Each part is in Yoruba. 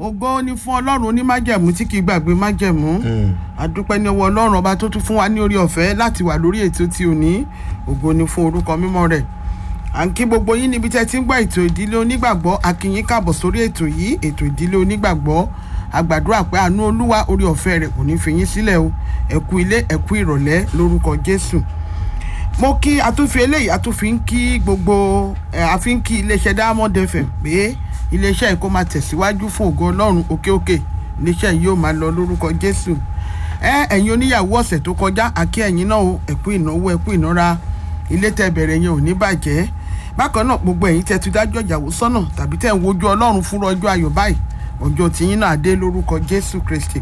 ògo ni fún ọlọ́run onímájẹ̀mú tí kì í gbàgbé májẹ̀mú adúpẹ́ ní ọwọ́ ọlọ́run ọba tó tún fún wa ní orí ọ̀fẹ́ láti wà lórí ètò tí ò ní ògo ni fún orúkọ mímọ́ rẹ̀ à ń kí gbogbo yín níbi tẹ́ ti ń gbọ́ ètò ìdílé onígbàgbọ́ a kí yín káàbọ̀ sórí ètò yìí ètò ìdílé onígbàgbọ́ a gbàdúrà pé àánú olúwa orí ọ̀fẹ́ rẹ̀ kò ní fi yín sílẹ̀ o ẹ kú ilé ẹ kú ìrọ̀lẹ́ lórúkọ jésù mo kí atúnfi eléyìí atúnfi ń kí gbogbo ẹ àfi ń kí iléeṣẹ́ diamond fm pé iléeṣẹ́ yìí kó máa tẹ̀síwájú fún ògo ọlọ́run òkè òkè iléeṣẹ́ yìí yóò máa lọ lórúkọ jésù ẹ ẹ̀yin oníyàwó ọ̀sẹ̀ tó kọjá àkí ẹ̀yin náà o ẹ̀kú ìnáwó ẹ̀kú ìnára ilé tẹ́ bẹ̀rẹ̀ yẹn ò ní bàjẹ́ bákan náà gbogbo ẹ̀yin tẹ́ ti dájọ́ ìyàwó sọ́nà tàbí tẹ́ ń wojú ọlọ́run fún ọjọ́ ayọ̀ báyìí ọjọ́ tìyín náà dé lórúkọ jésù kristi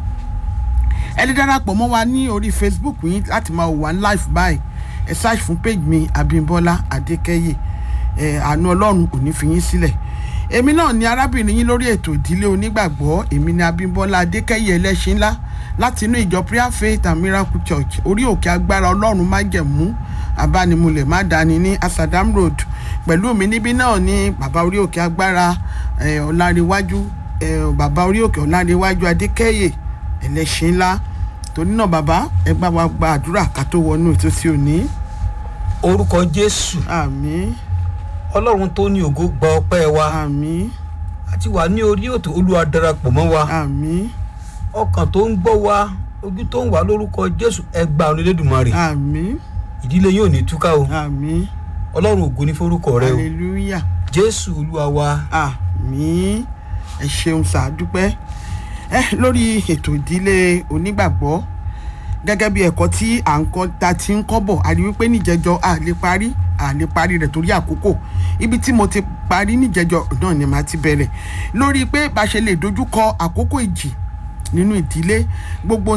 ẹ lè darapọ̀ mọ́ wa ní orí facebook yín láti máa wà ní live báyìí ẹ search fún page mi abimbola adékẹyè ẹ àánú ọlọ́run ò ní fi yín sílẹ̀ èmi náà ni arábìnrin yín lórí ètò ìdílé onígbàgbọ́ èmi ni abimbola adékẹyè ẹlẹ́ṣin ńlá láti inú ìjọ prayer faith and miracle church orí òkè agbára ọlọ́run májẹ̀mú abánimulẹ̀ má dání ní asadam road pẹ̀lú mi níbí náà ní bàbá orí òkè agbára ọ̀làríwájú bàbá orí òkè ọ̀làríwájú adékẹyè ẹlẹ́ṣin ńlá torí náà bàbá ẹ gbà wá gba àdúrà ká tó wọnú ètò tí ò ní. orúkọ jésù àmín ọlọ́run tó ní ògo gba ọpẹ́ wa àmín àti wà ní orí òtò olúwa darapọ̀ mọ́ wa àmín ọkàn tó ń gbọ́ wa ojú tó ń wà lórúkọ jésù ẹgbà onílédùmarè àmín ìdílé yóò ní túká o àmín ọlọ́run ògo ní forúkọ rẹ o hallelujah jésù olúwa wa àmín ẹ ṣeun sàdúpẹ́ ẹ lórí ètò ìdílé onígbàgbọ́ gẹ́gẹ́ bí ẹ̀kọ́ tí à ń kọ́ ta ti ń kọ́ bọ̀ a rí wípé níjẹjọ a lè parí a lè parí rẹ̀ torí àkókò ibi tí mo ti parí níjẹjọ náà ni màá ti bẹ̀rẹ̀ lórí pé bá ṣe lè dojúkọ àkókò ìjì nínú ìdílé gbogbo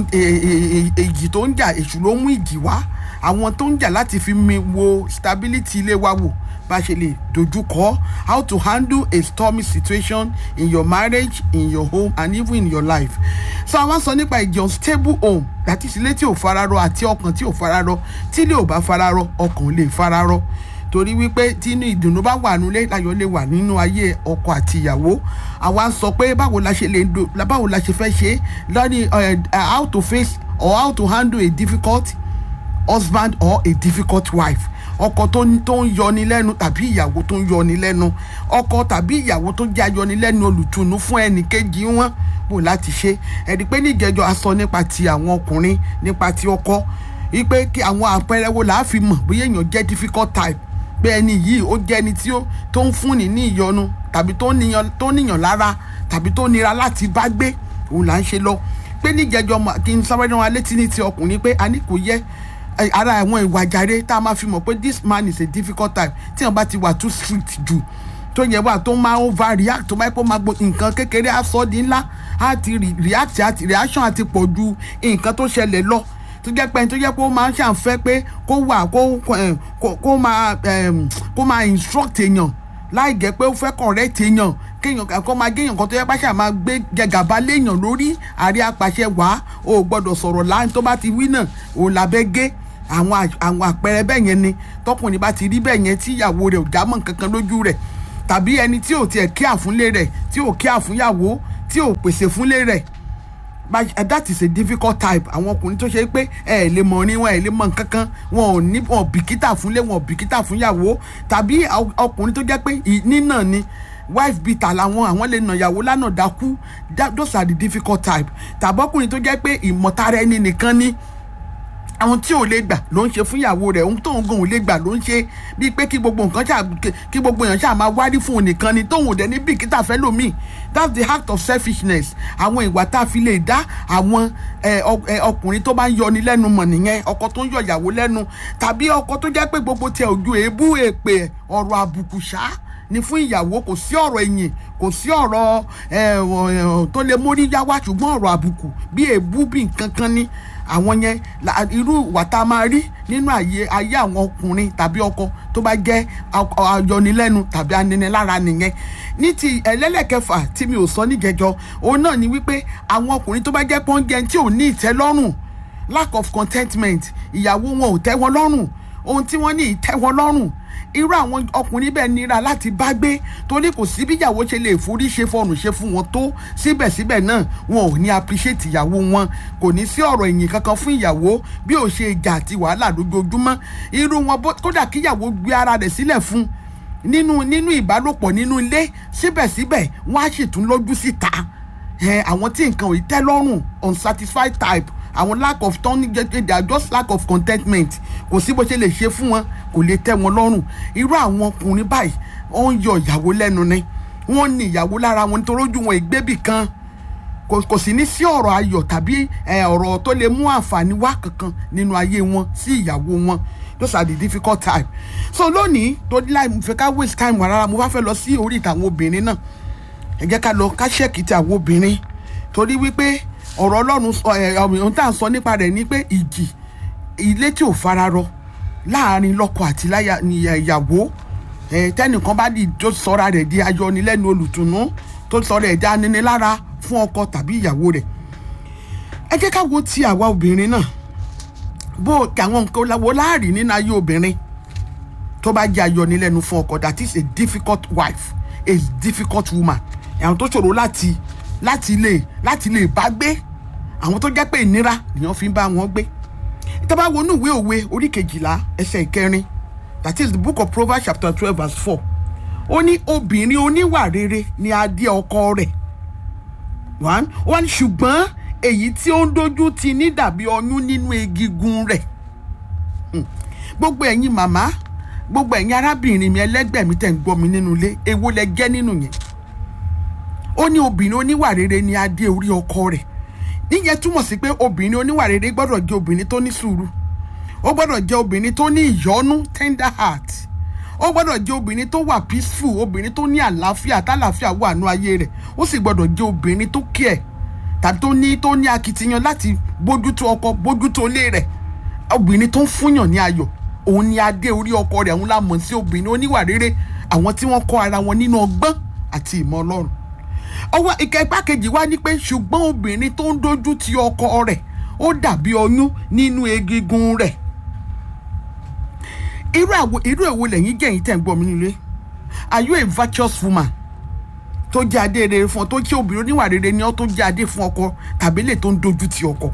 èjì tó ń jà èṣù ló mú ìjì wá àwọn tó ń jà láti fi mi wo stability ilé wa wò bá ṣe lè dojúkọ how to handle a stormy situation in your marriage in your home and even in your life so àwọn sọ nípa ìjọ stable home àti ìsílẹ̀ tí ò fararọ àti ọkàn tí ò fararọ tí ilé ò bá fararọ ọkàn lè fararọ torí wípé tínú ìdùnnú bá wà nílé láyọ̀ lè wà nínú ayé ọkọ àti ìyàwó àwa sọ pé báwo la ṣe lè do báwo la ṣe fẹ́ ṣe lórí how to face or how to handle a difficult husband or a difficult wife ọkọ tó ń tó ń yọni lẹ́nu tàbí ìyàwó tó ń yọni lẹ́nu ọkọ tàbí ìyàwó tó jẹ́ ayọni lẹ́nu olùtùnú fún ẹnì kejì wọn bò láti ṣe ẹ̀rí pé níjẹjọ a sọ nípa ti àwọn ọkùnrin nípa ti ọkọ wípé kí àwọn àpẹẹrẹ wo là á fi mọ̀ bóyá èèyàn jẹ́ difficult type pé ẹni yìí ó jẹ́ ẹni tí ó tó ń fúnni ní ìyọnu tàbí tó níyàn tó níyàn lára tàbí tó nira láti bá gbé òun là ń ṣe lọ pé níjẹjọ kí n sáré náà létí ní ti ọkùnrin pé a ní kò yẹ ara àwọn ìwà jàre tá a máa fi mọ̀ pé this man is a difficult type tí wọn bá ti wà too strict jù tó yẹ wà tó máa over react tó máa kó máa gbọ́ nǹkan kékeré á sọ di ńlá á ti react àti reaction àti pọ̀ ju nǹkan tó ṣẹlẹ̀ lọ tó jẹ́ pé tó jẹ́ pé ó máa ń ṣàǹfẹ́ pé kó wà kó kó máa kó máa instruct èèyàn láì jẹ́ pé ó fẹ́ correct èèyàn kéèyàn kó máa géèyàn kan tó yẹ pàṣẹ máa gbé gẹgàba léèyàn lórí àrí apàṣẹ wá o gbọ́dọ̀ sọ̀rọ̀ láì tó bá ti wí náà ò lábẹ́ gé àwọn àwọn àpẹẹrẹ bẹ́ẹ̀ yẹn ni tọkùnrin bá ti rí bẹ́ẹ̀ yẹn tí ìyàwó rẹ̀ ò já mọ́ nǹkan kan lójú rẹ̀ tàbí ẹni tí ò tiẹ̀ kí àfúnlé rẹ̀ tí ò kí àfúnyàwó tí ò pèsè fúnlé rẹ̀ that is a difficult type àwọn ọkùnrin tó ṣe pé ẹ ẹ lè mọ ní wọn ẹ lè mọ nǹkan kan wọn ò ní wọn bìkítà fúnlé wọn bìkítà fúnyàwó tàbí ọkùnrin tó jẹ́ pé nínà ni wife beater làwọn àwọn lè nà ìyàwó lánà dákú those are the difficult type tàbí ọkùnrin tó jẹ́ pé ìmọ̀tara ẹni nìkan ni àwọn tí ò lè gbà ló ń ṣe fún ìyàwó rẹ̀ ohun tóun gan ò lè gbà ló ń ṣe bíi pé kí gbogbo nǹkan ṣáà kí gbogbo èèyàn ṣáà máa wárí fún òun nìkan ni tóun ò dẹ̀ ní bìkítà fẹ́ lómi that's the act of selfishness àwọn ìwà tá a fi lè dá àwọn ọkùnrin tó bá ń yọni lẹ́nu mọ̀ nìyẹn ọkọ tó ń yọ ìyàwó lẹ́nu tàbí ọkọ tó jẹ́ pé gbogbo tiẹ̀ ojú èébú èpè ọ̀rọ̀ àbùkù ṣáá ni fún ìyàwó kò sí ọ̀rọ̀ ẹ̀yìn kò sí ọ̀rọ̀ tó lè mórí yá wá ṣùgbọ́n ọ̀rọ̀ àbùkù bí èébú bí nǹkan kan ní àwọn yẹn irú ìwà tá a máa rí nínú ayé ayé àwọn ọkùnrin tàbí ọkọ tó bá jẹ́ ayọnilẹ́nu tàbí aninilára nìyẹn ní ti ẹlẹ́lẹ́kẹfà tí mi ò sọ níjẹjọ òun náà ni wípé àwọn ọkùnrin tó bá jẹ́ pọ́ńjẹ tí ò ní ìtẹ́lọ́rùn lack of contentment ìyàwó wọn ò tẹ́ wọn lọ́rùn ohun tí wọ́n ní ìtẹ́ wọn lọ́rùn irú àwọn ọkùnrin bẹ́ẹ̀ nira láti bá gbé torí kò sí bí ìyàwó ṣe lè forí ṣe fọrùn ṣe fún wọn tó síbẹ̀síbẹ̀ náà wọn ò ní appreciate ìyàwó wọn kò ní sí ọ̀rọ̀ ìyìn kankan fún ìyàwó bí ò ṣe ìjà àti wàhálà lójoojúmọ́ irú wọn bó- kódà kí ìyàwó gbé ara rẹ̀ sílẹ̀ fún nínú nínú ìbálòpọ̀ nínú ilé síbẹ̀síbẹ̀ wọ́n á sì tún lójú síta ẹ àwọn tí nǹkan ò tẹ́ lọ́rùn unsatisfied type àwọn lack of turning they are just lack of contentment kò sí bó ṣe lè ṣe fún wọn kò lè tẹ́ wọn lọ́rùn irú àwọn ọkùnrin báyìí wọ́n ń yọ ìyàwó lẹ́nu ni wọ́n ní ìyàwó lára wọn nítorí ojú wọn ìgbébì kan kò kò sì ní sí ọ̀rọ̀ ayọ̀ tàbí ẹ, ọ̀rọ̀ tó lè mú àǹfààní wá kankan nínú ayé wọn sí ìyàwó wọn those are the difficult time so lónìí tó ní láì fẹ́ ká waste time wà rárá mo bá fẹ́ lọ sí orí ìtàwọn obìnrin náà ẹ jẹ́ ká lọ ká ṣẹ́ẹ̀kì ti àwọn obìnrin torí wípé ọ̀rọ̀ ọlọ́run sọ ẹ̀ ohun tá à ń sọ nípa rẹ̀ ni pé ìjì ilé tí ò fararọ láàrin lọ́kọ àti láya ni ìyàwó ẹ̀ tẹ́nìkan bá di tó sọra rẹ̀ di ayọnilẹ́nu olùtùnú tó sọra ẹ̀ di aninilára fún ọkọ tàbí ìyàwó rẹ̀ ẹ jẹ́ ká wo ti àwa obìnrin náà bó àwọn nǹkan wo láàrin nínú ayé obìnrin tó bá jẹ́ ayọnilẹ́nu fún ọkọ that is a difficult wife a difficult woman àwọn tó ṣòro láti láti lè láti lè bá gbé àwọn tó jẹ́ pé ìnira nìyẹn fi ń bá wọn gbé tá bá wọnú ìwé òwe orí kejìlá ẹsẹ̀ ìkẹrin that is the book of proverbs chapter twelve verse four ó ní obìnrin oníwà rere ni adé ọkọ rẹ̀ one one ṣùgbọ́n èyí tí ó ń dojú ti ní dàbí ọyún nínú egigun rẹ̀ Hmm. gbogbo ẹ̀yin màmá gbogbo ẹ̀yin arábìnrin mi ẹlẹ́gbẹ́ mi tẹ̀ ń gbọ́ mi nínú ilé èwo lẹ jẹ́ nínú yẹn ó ní obìnrin oníwà rere ni adé orí ọkọ rẹ̀ níyẹn túmọ̀ sí pé obìnrin oníwà rere gbọ́dọ̀ jẹ́ obìnrin tó ní sùúrù ó gbọ́dọ̀ jẹ́ obìnrin tó ní ìyọ́nú tender heart ó gbọ́dọ̀ jẹ́ obìnrin tó wà peaceful obìnrin tó ní àlàáfíà tálàáfíà wà nú ayé rẹ̀ ó sì gbọ́dọ̀ jẹ́ obìnrin tó care tàbí tó ní tó ní akitiyan láti bójútó ọkọ bójútó ilé rẹ̀ obìnrin tó ń fúnyàn ní ayọ̀ òun ni adé orí ọkọ rẹ̀ òun la mọ̀ sí obìnrin oníwà rere àwọn tí wọ́n kọ́ ara wọn nínú ọgbọ́n àti ìmọ̀ ọlọ́run ọwọ́ ìkẹ́pá kejì wá ní pé ṣùgbọ́n obìnrin tó ń dojú ti ọkọ rẹ̀ ó dàbí ọyún nínú egungun rẹ̀ irú àwo irú èwo lẹ́yìn jẹ́yìn tẹ̀ ń gbọ́ mi nílé are you a virtuous woman tó jẹ́ adé rere fún ọ tó jẹ́ obìnrin oníwà rere ni ọ tó jẹ́ adé fún ọkọ tàbí lè tó ń dojú ti ọkọ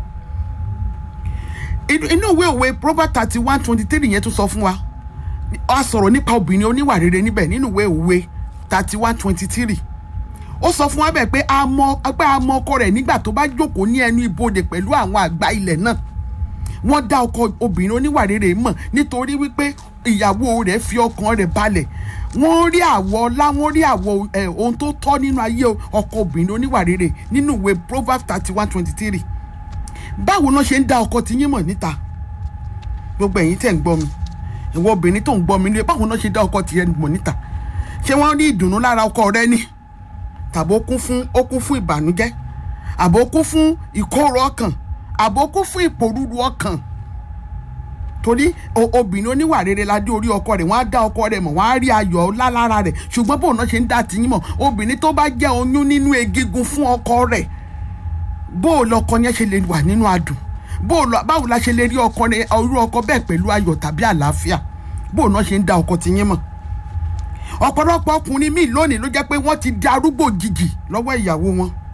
inú inú ìwé òwe proverbs thirty one twenty three yẹn tún sọ fún wa a sọ̀rọ̀ nípa obìnrin oníwà rere níbẹ̀ nínú ìwé òwe thirty one twenty three ó sọ fún wa bẹ́ẹ̀ pé a mọ pé a mọ ọkọ rẹ̀ nígbà tó bá jókòó ní ẹnu ibodè pẹ̀lú àwọn àgbà ilẹ̀ náà wọ́n dá ọkọ obìnrin oníwà rere mọ̀ nítorí wípé ìyàwó rẹ̀ fi ọkàn rẹ̀ balẹ̀ wọ́n rí àwọ̀ ọlá wọ́n rí àwọ̀ ẹ̀ ohun tó tọ́ nínú ayé ọkọ obìnrin oníwà rere nínú ìwé proverbs thirty one twenty three báwo náà ṣe ń dá ọkọ tí yín mọ̀ níta gbogbo ẹ̀yin tẹ̀ ń gbọ́ mi ìwọ obìnrin tó ń gbọ́ mi nílé báwo náà ṣe dá ọkọ tiẹ̀ mọ̀ níta ṣé wọ́n rí ìdùnnú lára ọkọ rẹ ni tàbí ó kún fún ó kún fún ìbànújẹ́ àbò kún fún ìkóró ọkàn àbò kún fún ìpòrúru ọkàn torí o- obìnrin oníwà rere la dé orí ọkọ rẹ̀ wọ́n á dá ọkọ rẹ̀ mọ̀ wọ́n á rí ayọ̀ ọlá lára rẹ̀ ṣùgbọ́n bóun náà ṣe ń dá tiyín mọ̀ obìnrin tó bá jẹ́ oyún nínú egungun fún ọkọ rẹ̀ bó o lọkọ yẹn ṣe lè wà nínú adùn bó o lọ báwo la ṣe lè rí ọkọ rẹ irú ọkọ bẹ́ẹ̀ pẹ̀lú ayọ̀ tàbí àlàáfíà bó o náà ṣe ń dá ọkọ tiyín mọ̀ ọ̀pọ̀lọpọ̀ ọkùnrin míì lónìí ló jẹ́ pé wọ́n ti di arúgbó jìjì lọ́wọ́ ìyàwó wọn